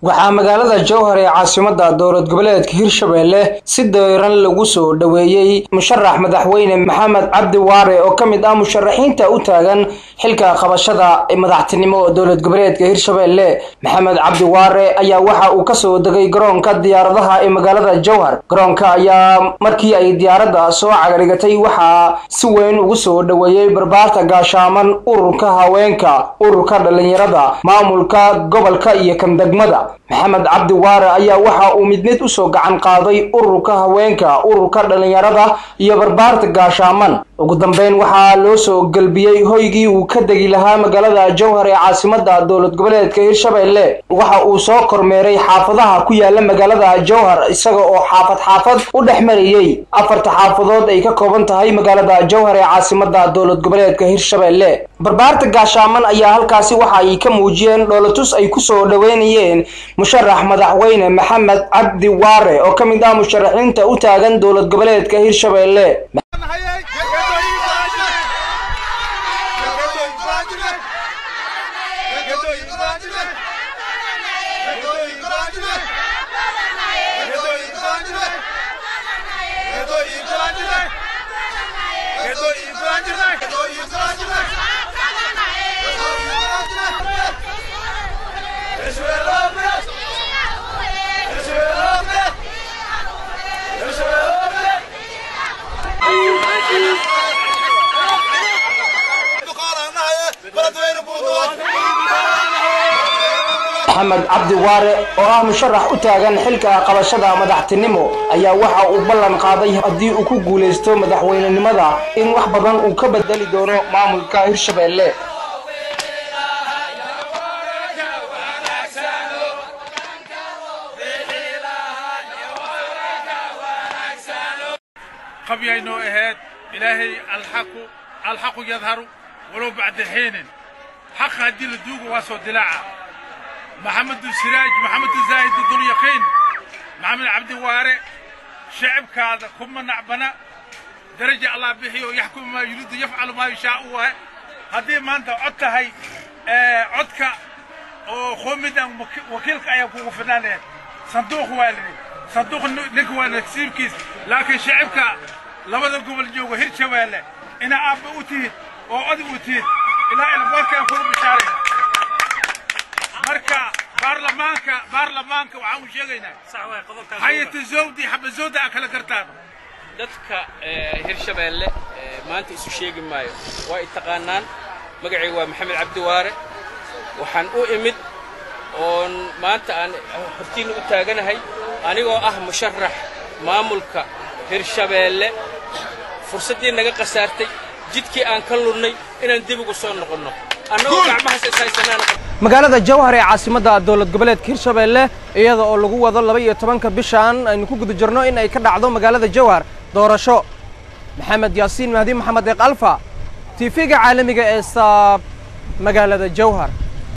waxaa magaalada jowhar ee caasimada dowlad goboleedka hirshabelle si dayran lagu soo dhoweeyey musharax madaxweyne maxamed cabdi waare oo ka mid ah musharaxiinta u taagan xilka qabashada madaxtinimo dowlad goboleedka hirshabelle maxamed cabdi waare ayaa waxa uu kasoo degay garoonka diyaaradaha ee magaalada jowhar garoonka ayaa markii ay diyaaradda soo cagardhigatay waxaa si weyn ugu soo dhoweeyey barbaarta gaashaaman ururka haweenka ururka dhalinyarada maamulka gobolka iyo kan degmada maxamed cabdi waare ayaa waxa uu mid mid usoo gacan qaaday ururka haweenka ururka dhalinyarada iyo barbaarta gaashaaman ugu dambeyn waxaa loo soo gelbiyey hoygii uu ka degi lahaa magaalada jowhar ee caasimada dowlad goboleedka hirshabelle waxa uu soo kormeeray xaafadaha ku yaala magaalada jowhar isaga oo xaafad xaafad u dhex marayey afarta xaafadood ay ka kooban tahay magaalada jowhar ee caasimada dowlad goboleedka hirshabelle barbaarta gaashaaman ayaa halkaasi waxa ay ka muujiyeen dhoolatus ay kusoo dhoweynayeen musharax madaxweyne maxamed cabdi waare oo ka mid ah musharaxiinta u taagan dowlad goboleedka hirshabelle maxamed cabdi waare oo ah musharax u taagan xilka qabashada madaxtinimo ayaa waxa uu ballan qaaday haddii uu ku guulaysto madaxweynenimada in wax badan uu ka bedeli doono maamulka hirshabelle qabyaynoo ahayd ilaahay alxaqu alxaqu yadharu walow bacda xiinin xaqa haddii la duugo waa soo dilaaca maxamedu siraaj maxamedu zaahid dulyaqiin maxamed cabdi waare shacibkaada kuma nacbana daraja allah bixiyo yaxkumu maa yuriidu yafcalu maa yashaau wahe haddii maanta cod tahay codka oo qoomidan wakiilka ayaa kugu fidnaanayahay sanduuq waa lidhi sanduuq ninka waa nasiibkiis laakiin shacibka labada gobol joogo hirshabeelle ina aabba u tihid oo odig u tihid ilaa ilaboorkaan kugu bishaarayna marka baarlamaanka baarlamaanka waxaan u sheegaynaa hayata zawdi xaba zawda a kala gartaan dadka hirshabeelle maanta isu sheegi maayo waa i taqaanaan magacayga waa maxamed cabdi waare waxaan u imid oon maanta aan hortiinna u taaganahay anigoo ah musharax maamulka hirshabeelle fursaddii naga khasaartay jidkii aan ka lunnay inaan dib ugu soo noqonno annagoo gacmahaas ishaysanaana magaalada jowhar ee caasimada dowlad goboleedka hirshabelle iyada oo lagu wado laba iyo tobanka bishan aynu ku guda jirno in ay ka dhacdo magaalada jowhar doorasho maxamed yaasiin mahdi maxamed eeq alfa tiifiga caalamiga ee saab magaalada jowhar